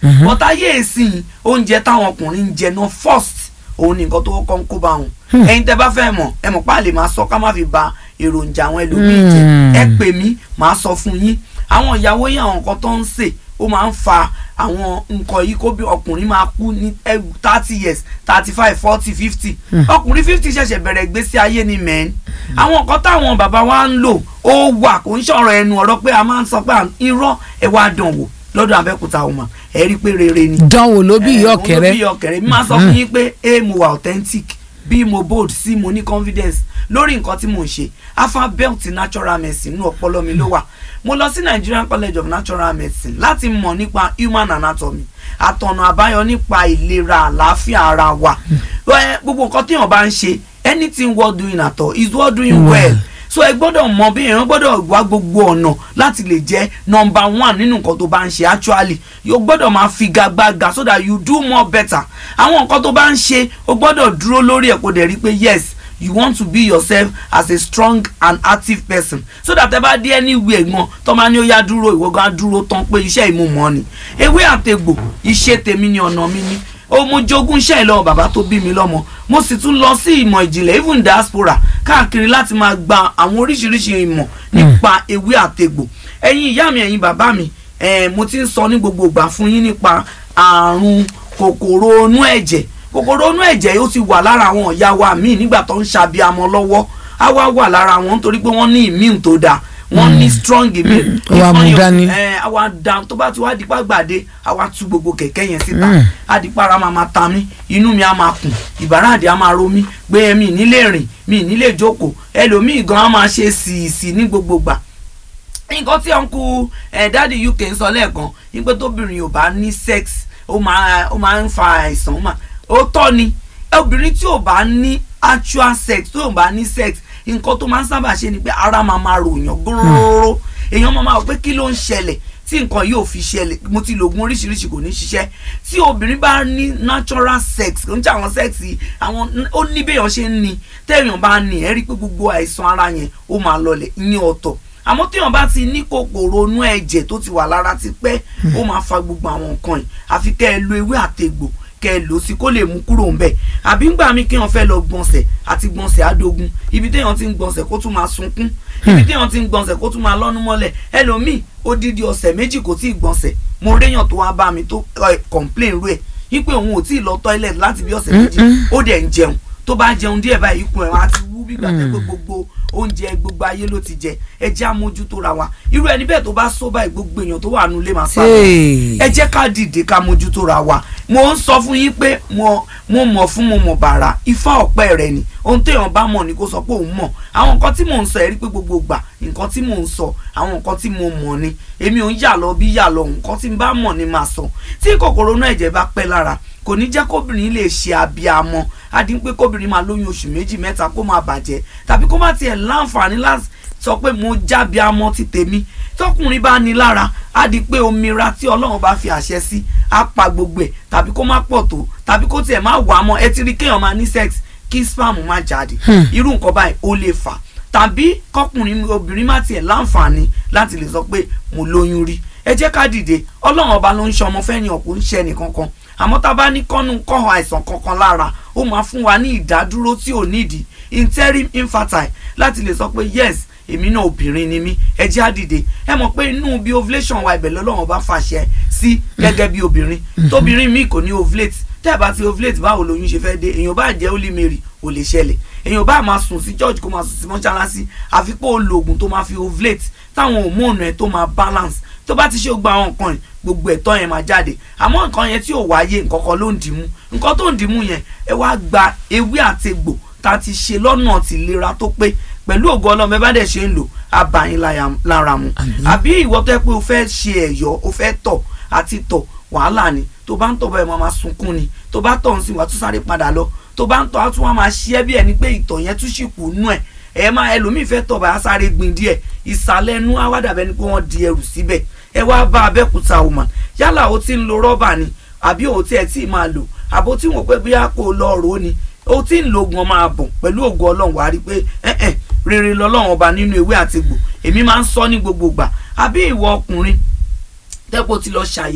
but ayé ìsìn oúnjẹ táwọn ọkùnrin ń jẹ náà first òun ni nǹkan tó kọ́ ń kó bá wọn ẹ̀yin tẹ́ bá fẹ́ mọ̀ ẹ mọ̀ pa lè máa sọ ká má fi ba èròjà àwọn ẹlòmíì jẹ ẹ pè mí màá sọ fún yín àwọn ìyàwó yín àwọn nǹkan tó ń sè ó máa ń fa àwọn nǹkan yìí kó bí ọkùnrin máa kú ní thirty years thirty five forty fifty ọkùnrin fifty ṣẹ̀ṣẹ̀ bẹ̀rẹ̀ ìgbésí ayé ni mẹ́rin àwọn nǹkan táwọn bàbá wa ń lò ó wà kò ń ṣọ̀rọ̀ ẹnu ọ̀rọ̀ pé a máa ń sọ pé irọ́ ẹ wá dàn wò lọ́dọ̀ abẹ́òkúta ọmọ ẹ rí i pé rere ni. dánwò ló bí ìyá Eh, ọ̀kẹ́rẹ́ òun ló bí ìyá ọ̀kẹ́rẹ́ mi máa sọ fún yín pé a mo wà authentic b mo bold c mo ní confidence lórí nǹkan tí mò ń ṣe alphabet natural medicine inú ọpọlọ mi ló wà mo lọ sí Nigerian College of Natural Medicine láti mọ̀ nípa human anatomy àtọ̀nà àbáyọ nípa ìlera àlàáfíà ara wa Eh, gbogbo nǹkan téèyàn bá ń ṣe anything worth doing at all is worth doing well so ẹ gbọ́dọ̀ mọ bí èèyàn gbọ́dọ̀ wá gbogbo ọ̀nà láti lè jẹ́ number one nínú nǹkan tó bá ń ṣe actually yóò gbọ́dọ̀ máa figagbága so that you do more better àwọn nǹkan tó bá ń ṣe o gbọ́dọ̀ dúró lórí ẹ̀ kó dẹ̀ rí pé yes you want to be yourself as a strong and active person so that ẹ bá dé anywhere gan tó máa ní ó yá dúró ìwọ gan dúró tán pé iṣẹ́ ìmúmọ́ ni ewé àtegbò iṣẹ́ tèmi ni ọ̀nà mi ni ó mo jogún iṣẹ́ ìlọ́wọ́ bàbá tó bí mi lọ́mọ mo sì tún lọ sí ìmọ̀ ìjìnlẹ̀ even diaspora káàkiri láti máa gba àwọn oríṣiríṣi ìmọ̀ nípa ewé àtegbò ẹ̀yin ìyá mi ẹ̀yin bàbá mi eh, mo ti ń sọ ní gbogbo ìgbà fún yín nípa àrùn kòkòrò inú ẹ̀jẹ̀ kòkòrò inú ẹ̀jẹ̀ yóò ti wà lára àwọn ìyá wa míì nígbà tó ń ṣàbíamọ lọ́wọ́ á wá wà lára wọn nítorí pé wọ́n ní immune tó dáa wọ́n ní strong immune ó wá mú dání. ẹ àwa da tó bá ti wá dípá gbàdé àwa tú gbogbo kẹ̀kẹ́ yẹn síta Mm. adìpara máa máa ta mí inú mi á máa kùn ìbáraàdì á máa ro mí gbé mi nílé rìn mi nílé jókòó ẹlòmíì gan á máa ṣe sììsì ní gbogbo gbà nǹkan tí ọ̀nkú ẹ̀ dáàdi uk ń sọ lẹ́ẹ̀kan wípé tóbìnrin ò bá ní sex ó máa ó máa ń fa àìsàn ó máa ó tọ́ ni obìnrin tí ò bá ní actual sex tí ò bá ní sex nǹkan tó máa ń sábà ṣe ni pé ara máa máa ròyàn góróró èèyàn máa máa wò pé kí ló ń ṣẹlẹ̀ tí nǹkan yóò fi ṣẹlẹ̀ mo ti lògùn oríṣiríṣi kò ní ṣiṣẹ́ tí obìnrin bá ní natural sex kò ń jẹ́ àwọn sex yìí, àwọn ó ní béèyàn ṣe ń ní téèyàn bá ní ẹ rí i pé gbogbo àìsàn ara yẹn ó máa lọlẹ̀ ní ọ̀tọ̀ àmọ́ téèyàn bá ti ní kòkòrò inú ẹ̀jẹ̀ tó ti wà lára ti pẹ́ ó máa fa gbogbo àwọn nǹkan yìí àfi kẹ́ ẹ lo ewé àtegbò kẹ́ ẹ lò ó sí kó lè mú kúrò ń bẹ̀ àbí ńgbà mí kéèyàn fẹ́ lọ gbọ̀nsẹ̀ àti gbọ̀nsẹ̀ àdógún ibi téèyàn ti ń gbọ̀nsẹ̀ kó tún máa sunkún ibi téèyàn ti ń gbọ̀nsẹ̀ kó tún máa lọ́nu mọ́lẹ̀ ẹlòmíì odidi ọ̀sẹ̀ méjì kò tí ì gbọ̀nsẹ̀ mo réyàn tó wá bá mi tó ẹ, complain rú ẹ̀ wípé òun ò tí ì lọ toilet láti bí ọ̀sẹ̀ méjì ó dẹ̀ ń jẹun tó bá jẹun díẹ̀ báyìí ikùn ẹ̀ wá ti wú bí gbàgbé pé gbogbo oúnjẹ gbogbo ayé ló ti jẹ ẹ jẹ́ àmójútó ra wa irú ẹni bẹ́ẹ̀ tó bá sọ báyìí gbogbo èèyàn tó wà nulẹ̀ máa sáré Hey. ẹ jẹ́ ká dìde ká mójútó ra wa mo ń sọ fún yín pé mo mo mọ̀ fún mo mọ̀ bàrà ifá ọ̀pẹ rẹ̀ ni ohun téèyàn bá mọ̀ ni kó sọ pé òun mọ̀ àwọn nǹkan tí mò ń sọ ẹ̀ rí pé gbogbo gbà nǹkan tí mò ń sọ àwọn nǹkan tí mo mọ̀ ni èmi ò ń yà lọ bí yà lọ nǹkan tí n bá mọ̀ ni màá sọ tí kòkòrò náà ẹ̀jẹ̀ bá pẹ́ lára kò ní jẹ́ kóbìnrin lè ṣe abiyamọ adi pé kóbìnrin máa lóyún oṣù méjì mẹ́ta kó máa bàjẹ́ tàbí kó má tiẹ̀ láǹfààní láti sọ pé mo jábí amọ ti tèmi tọkùnrin bá ní lára á di pé omira tí ọlọ́run bá fi àṣẹ sí á pa gbogbo ẹ̀ tàbí kó má pọ̀ tó tàbí kó tiẹ̀ má wà á mọ́ ẹ ti rí kéèyàn máa ní sex kí spam má jáde irú nǹkan báyìí ó lè fà tàbí kọkùnrin obìnrin má tiẹ̀ láǹfààní láti lè sọ pé mo lóyún rí ẹ jẹ́ ká dìde ọlọ́run ọba ló ń ṣe ọmọ fẹ́ni ọ̀kú ń ṣe ẹnìkankan àmọ́ tá a bá ní kọ́nù kọ́hàn àìsàn kankan lára ó máa fún wa ní ìdádúró tí ò nídìí interim infertile láti lè sọ pé yes èmi náà obìnrin ni mí ẹ jẹ́ á dìde ẹ mọ̀ pé inú bí ovulation wa ibẹ̀ lọ́lọ́run bá fàṣẹ sí gẹ́gẹ́ bí obìnrin tóbìnrin míì kò ní ovulate tẹ́ ẹ bá ti ovulate báwo lóyún ṣe fẹ́ dé èèyàn bá jẹ́ holy mary ò lè ṣẹlẹ̀ èèyàn bá máa sùn sí church kó máa sùn sí mọ́ṣáláṣí àfi pé ó lo oògùn tó máa fi ovulate táwọn hormone ẹ̀ tó máa balance tó bá ti ṣe gba àwọn nǹkan yẹn gbogbo ẹ̀tọ́ yẹn máa jáde àmọ́ nǹkan yẹn tí ò wáyé nǹkan kan ló ń dìímú nǹkan tó ń dìímú yẹn ẹ wá gba ewé àtegbò tá a ti ṣe lọ́nà tìlera tó pé pẹ̀lú ògo ọlọ́mọ ẹ bá dẹ̀ ṣe ń lò abayín lára mu àbí ìwọ tó yẹ pé o fẹ́ ṣe ẹ̀yọ́ o fẹ́ tọ̀ àti tọ̀ wàhálà ni tó bá ń tọ̀ báyìí máa máa sunkún ni tó bá tọ̀ ń sìn wá tún sáré padà lọ tó bá ń tọ̀ á tún wá máa ṣí ẹ́ bí ẹni pé ìtọ̀ yẹn tún ṣì kù nú ẹ̀ ẹ máa ẹlòmíì fẹ́ tọ̀ báyà sáré gbin díẹ̀ ìsàlẹ̀ ẹnu á wá dàbẹ́ ni pé wọ́n di ẹrù síbẹ̀ ẹ wá bá abẹ́kúta woman yálà o ti ń lo rọ́bà ni àbí o tiẹ̀ tí ì máa lò àbó tí wọ́n pẹ́ bóyá kó o lọ rò ó ni o ti ń lo oògùn ọmọ àbọ̀ pẹ̀lú ògùn ọlọ́run wàá rí pé ẹ̀ẹ́n rere lọ́lọ́run ọba nínú ewé àti egbò èmi máa ń sọ ní gbogbo ìgbà àbí ìwọ ọkùnrin tẹ́pọ̀ ti lọ ṣàyẹ̀wò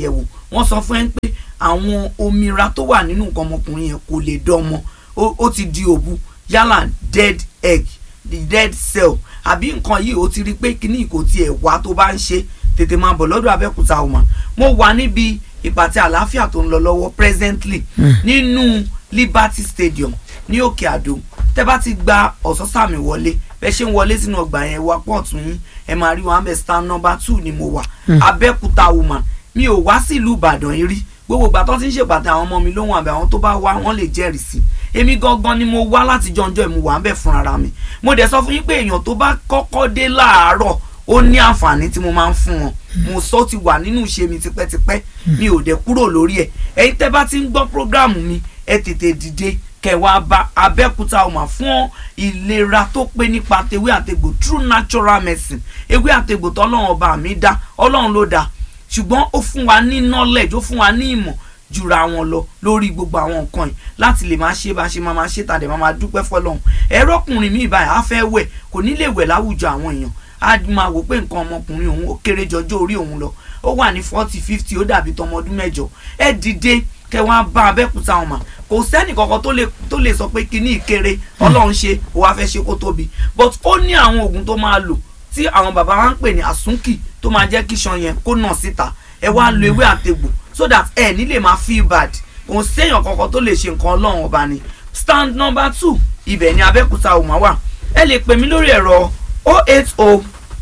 wọ́n sọ fún ẹ pé àwọn omira tó wà nínú nǹkan ọmọkùnrin yẹn kò lè dọ́mọ ó ó ti di òbu yálà dead egg the dead cell àbí nǹkan yìí ó ti rí pé kíní kò tiẹ̀ wá tó bá ń ṣe tètè máa bọ̀ lọ́dọ̀ Abẹ́òkúta woman mo wà níbi ìpàtẹ àlàáfíà tó ń lọ lọ́wọ́ presently nínú Liberty Stadium ní Òkè Àdó tẹ́ bá ti gba ọ̀sọ́sàmì wọlé bẹ́ẹ̀ ṣe ń wọlé sínú ọgbà yẹn wá pọ̀ tún yín ẹ máa rí wọn abẹ́ stand number two ni mo wà Abẹ́òkúta woman mi ò wá sílùú Ìbàdàn yìí rí gbogbo ìgbà tó ti ń ṣèpàtẹ àwọn ọmọ mi lóhùn àbẹ àwọn tó bá wá wọn lè jẹ́rìí sí èmi gangan ni mo wá láti jọjọ ìmú wà ń bẹ fún ara mi mo dẹ̀ sọ fún yín pé èèyàn tó bá kọ́kọ́ dé láàárọ̀ ó ní àǹfààní tí mo máa ń fún wọn mo sọ ti wà nínú ìṣe mi tipẹ́tipẹ́ mi ò dẹ̀ kúrò lórí ẹ̀ ẹ̀yin tẹ́ bá ti ń gbọ́ prógráàmù mi ẹ tètè dìde kẹwàá bá Abẹ́òkúta ọmọ fún ìlera tó pé nípa tewé àtegbò true natural medicine ewé àtegbò tọ́lọ́run ọba mi dá ọlọ́run ló dá ṣùgbọ́n ó fún wa ní knowledge ó fún wa ní ìmọ̀ jura wọn lọ lórí gbogbo àwọn nǹkan yìí láti lè máa ṣe bá ṣe máa máa ṣe tàdé máa máa dúpẹ́ fọlọ́run ẹ̀rọ ọkùnrin mi ìbáyà á fẹ́ wẹ̀ kò ní lè wẹ̀ láwùjọ àwọn èèyàn á máa wò pé nǹkan ọmọkùnrin òun ó kéré jọjọ́ orí òun lọ ó wà ní forty fifty ó dàbí tọmọ ọdún mẹ́jọ ẹ dìde kẹ wá bá Abẹ́òkúta wọn mà kò sẹ́nì kankan tó lè tó lè sọ pé kíní ìkéré ọlọ́run ṣe ó wá fẹ́ ṣe kó tóbi but ó ní àwọn oògùn tó máa lò tí àwọn bàbá wa ń pè ní àsúnkì tó máa jẹ́ kí iṣan yẹn kó nà síta ẹ wá lo ewé àtegbò so that ẹ ní lè máa feel bad kò séèyàn kankan tó lè ṣe nǹkan ọlọ́run ọba ni stand number two ibẹ̀ ni Abẹ́òkúta ò máa wà ẹ lè pè mí lórí ẹ̀rọ oh eight oh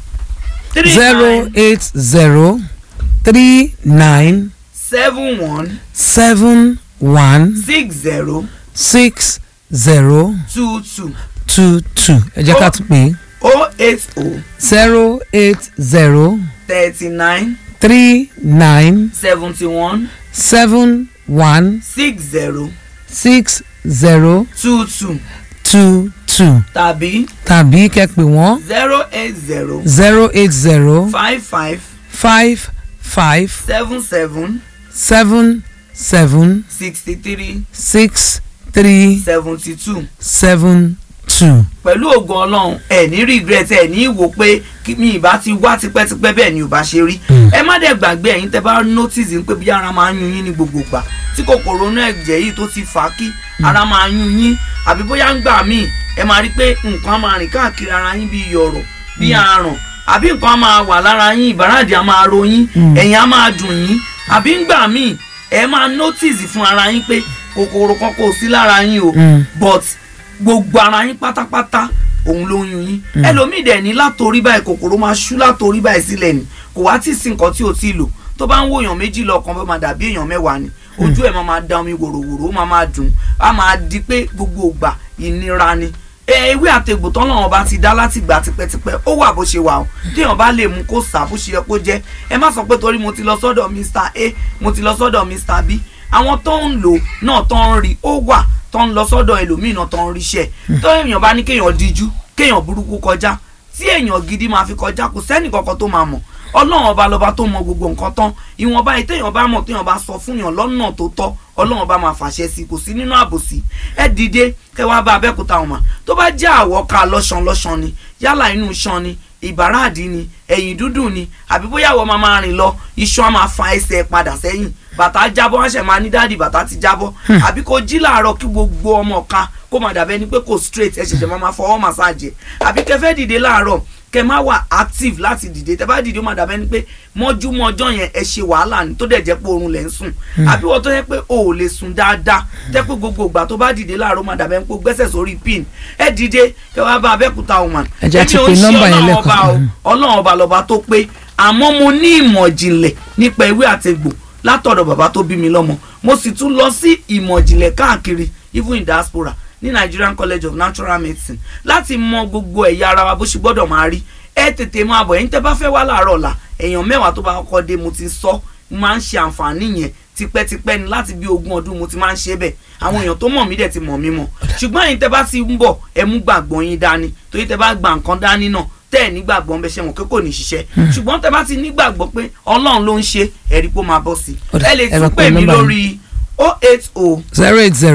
three zero nine eight zero three nine seven one seven one six zero six zero two two two two ẹ jẹ́ ká tún pè é oh eight oh zero eight zero thirty nine three nine seventy one seven one six zero six zero two two two two tàbí tàbí kẹ́ pè wọ́n zero eight zero zero eight zero five five five five seven seven seven seven sixty three six three seventy two seven two. pẹ̀lú ògùn ọlọ́run ẹ̀ ní regret ẹ̀ ní wò pé kí mi ìbá ti wá tipẹ́tipẹ́ bẹ́ẹ̀ ni ò bá ṣe rí ẹ má dẹ̀ gbàgbé ẹ̀yin tẹ́ bá notice pé bí ara máa ń yún yín ní gbogbo gbà tí kòkòrò inú ẹ̀jẹ̀ yìí tó ti fà á kí ara máa yún yín àbí bóyá ń gbà míì ẹ máa rí pé nǹkan á máa rìn káàkiri ara yín bí yọ̀rọ̀ bí àrùn àbí nǹkan á máa wà lára yín ìbàràdì á máa ro yín ẹ̀yìn á máa dùn yín àbí ń gbà míì ẹ máa notice fún ara yín pé kòkòrò kan kò sí lára yín o Mm. but gbogbo ara yín pátápátá òun ló ń yún yín ẹlòmíì dẹ̀ ní látòrí báyìí kòkòrò máa ṣú látòrí báyìí sílẹ̀ ni kò wá tí ì sí nǹkan tí ò tí ì lò tó bá ń wo èèyàn méjì lọ́kàn bó máa dàbí èèyàn mẹ́wàá ni ojú ẹ̀ máa máa da omi wòròwòrò ó máa máa dùn á máa di pé gbogbo ìgbà ìnira ni ẹ ewé àtegbò tán lọ́wọ́n bá ti dá láti gbà tipẹ́tipẹ́ ó wà bó ṣe wà o téèyàn bá lè mú kó sà bó ṣe yẹ kó jẹ́ ẹ má sọ pé torí mo ti lọ sọ́dọ̀ Mr A mo ti lọ sọ́dọ̀ Mr B àwọn tó ń lò náà tó ń rí ó wà tó ń lọ sọ́dọ̀ ẹlòmíì náà tó ń ríṣẹ́ tó èèyàn bá ní kéèyàn díjú kéèyàn burúkú kọjá tí èèyàn gidi máa fi kọjá kò sẹ́nì kankan tó máa mọ̀ ọlọ́run ọba lọ́ba tó mọ gbogbo nǹkan tán ìwọ̀nba yìí téèyàn bá mọ̀ téèyàn bá sọ fún yàn lọ́nà tó tọ́ ọlọ́run ọba máa fàṣẹ sí i kò sí nínú àbòsí ẹ dìde kẹ wá bá abẹ́kúta ọ̀mà tó bá jẹ́ àwọ̀ ká lọ́ṣan lọ́ṣan ni yálà inú iṣan ni ìbáraàdì ni ẹ̀yìn dúdùn ni àbí bóyá àwọn máa máa rìn lọ iṣan á máa fa ẹsẹ̀ padà sẹ́yìn bàtà jábọ́ wọ́n ṣẹ̀ máa ní dáàdì bàtà ti jábọ́ àbí kó jí làárọ̀ kí gbogbo ọmọ ká kó máa dàbẹ́ ni pé kò straight ẹ ṣẹ̀ṣẹ̀ máa máa fọwọ́ màsáàjì àbí kẹfẹ́ dìde láàárọ̀ kẹ má wà active láti dìde tẹ bá dìde ó máa dàbẹ́ ni pé mọ́júmọ́ ọjọ́ yẹn ẹ ṣe wàhálà ní tó dẹ̀ jẹ́ pé oorun lẹ̀ ń sùn àbí wọ́n tó yẹ pé o ò lè sùn dáadáa tẹ́ pé gbogbo ìgbà tó bá dìde láàárọ̀ ó máa dàbẹ́ ni pé o gbẹ́sẹ̀ sórí pin ẹ dìde kẹ wá bá Abẹ́òkúta woman Ẹ jẹ́ ti Èmi ò pe ń ṣe nọ́mbà yẹn Ọlọ́run lẹ́ẹ̀kan ọba o, sí. ọlọ́run ọba lọ́ba tó pé àmọ́ mo ní ìmọ̀ ìjìnlẹ̀ nípa ewé àtegbò látọ̀dọ̀ bàbá tó bí mi lọ́mọ mo sì tún lọ sí ìmọ̀ ìjìnlẹ̀ káàkiri even in diaspora ní Nigerian College of Natural Medicine láti mọ gbogbo ẹ̀yà ara wa bó ṣe gbọ́dọ̀ máa rí ẹ tètè máa bọ̀ ẹ̀yin tẹ́ bá fẹ́ wá láàárọ̀ ọ̀la èèyàn mẹ́wàá tó bá kọ́kọ́ dé mo ti sọ mo máa ń ṣe àǹfààní yẹn tipẹ́tipẹ́ ni láti bí ogún ọdún mo ti máa ń ṣe bẹ́ẹ̀ àwọn èèyàn tó mọ̀ mí dẹ̀ ti mọ̀ mí mọ̀ ṣùgbọ́n ẹ̀yin tẹ́ bá ti ń bọ̀ ẹ mú gbàgbọ́ yín dání torí tẹ́ bá gba nǹkan dání náà tẹ́ ẹ̀ nígbàgbọ́ ń bẹ ṣe wọn pé kò ní ṣiṣẹ́ ṣùgbọ́n tẹ́ bá ti nígbàgbọ́ pé ọlọ́run ló ń ṣe ẹ̀rí pé ó máa bọ́ sí i Ó dà, ẹ lè ẹ bá tún pe pè mí nọ́mbà yín. lórí oh eight oh zero eight zero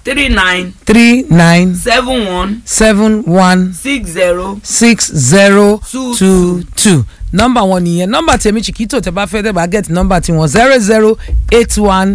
three nine three nine seven one seven one six zero six zero Two two two nọ́mbà wọn nìyẹn nọ́mbà tèmi chiquito tẹ bá fẹ́ tẹ bá get nọ́mbà tiwọn zero zero eight one